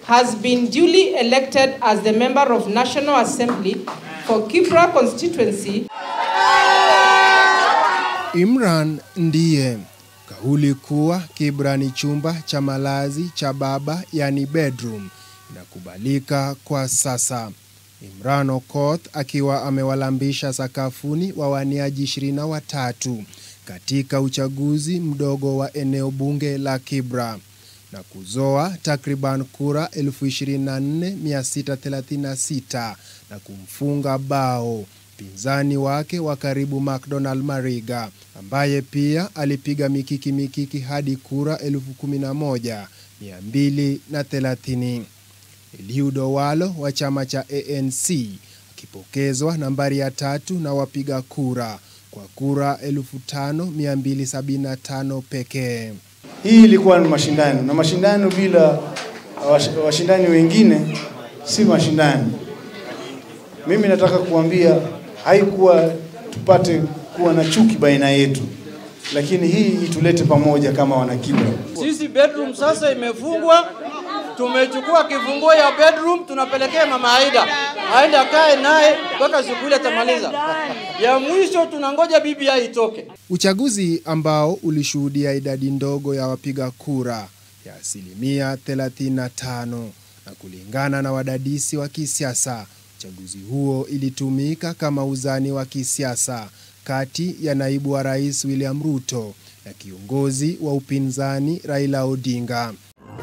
has been duly elected as the member of National Assembly for Kibra constituency. Imran ndiye kauli kuwa Kibra ni chumba cha malazi cha baba, yani bedroom, inakubalika kwa sasa. Imran Okoth akiwa amewalambisha sakafuni wawaniaji ishirini na watatu katika uchaguzi mdogo wa eneo bunge la Kibra na kuzoa takriban kura 24636 na kumfunga bao mpinzani wake wa karibu McDonald Mariga ambaye pia alipiga mikiki mikiki hadi kura 11230. Eliud Owalo wa chama cha ANC akipokezwa nambari ya tatu na wapiga kura kwa kura 5275 pekee. Hii ilikuwa ni mashindano na mashindano bila wash- washindani wengine si mashindano. Mimi nataka kuambia haikuwa tupate kuwa na chuki baina yetu, lakini hii itulete pamoja kama wanakibra. Sisi bedroom sasa imefungwa, tumechukua kifunguo ya bedroom tunapelekea mama Aida, aende akae naye mpaka siku ile atamaliza. Ya mwisho tunangoja BBI itoke. Uchaguzi ambao ulishuhudia idadi ndogo ya wapiga kura ya asilimia 35 na kulingana na wadadisi wa kisiasa, uchaguzi huo ilitumika kama uzani wa kisiasa kati ya naibu wa rais William Ruto na kiongozi wa upinzani Raila Odinga.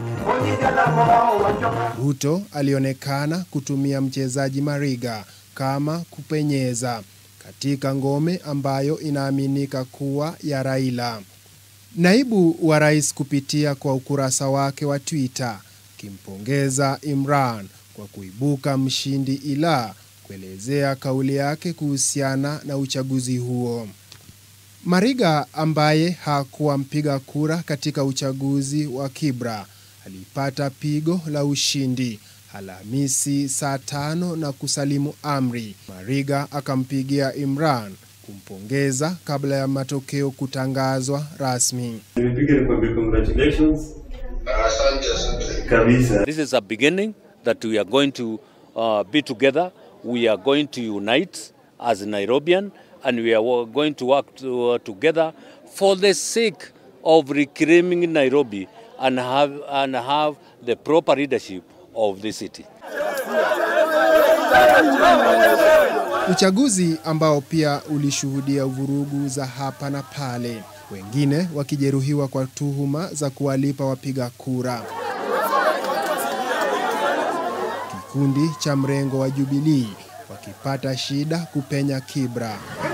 Ruto alionekana kutumia mchezaji Mariga kama kupenyeza katika ngome ambayo inaaminika kuwa ya Raila. Naibu wa rais kupitia kwa ukurasa wake wa Twitter akimpongeza Imran kwa kuibuka mshindi ila kuelezea kauli yake kuhusiana na uchaguzi huo. Mariga ambaye hakuwa mpiga kura katika uchaguzi wa Kibra alipata pigo la ushindi Alhamisi saa tano na kusalimu amri. Mariga akampigia Imran kumpongeza kabla ya matokeo kutangazwa rasmi. Nimepiga nikwambie congratulations kabisa. This is a beginning that we are going to uh, be together. We are going to unite as Nairobian and we are wo- going to work to, uh, together for the sake of reclaiming Nairobi and have, and have the proper leadership of the city. Uchaguzi ambao pia ulishuhudia vurugu za hapa na pale, wengine wakijeruhiwa kwa tuhuma za kuwalipa wapiga kura. Kikundi cha mrengo wa Jubilii wakipata shida kupenya Kibra,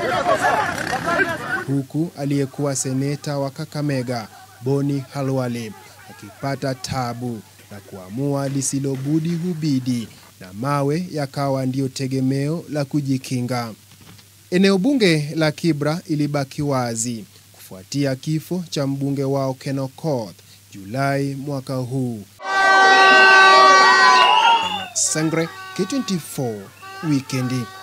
huku aliyekuwa seneta wa Kakamega Boni Halwale akipata tabu na kuamua lisilobudi hubidi na mawe yakawa ndiyo tegemeo la kujikinga. Eneo bunge la Kibra ilibaki wazi kufuatia kifo cha mbunge wao Ken Okoth Julai mwaka huu. Sangre K24 Wikendi.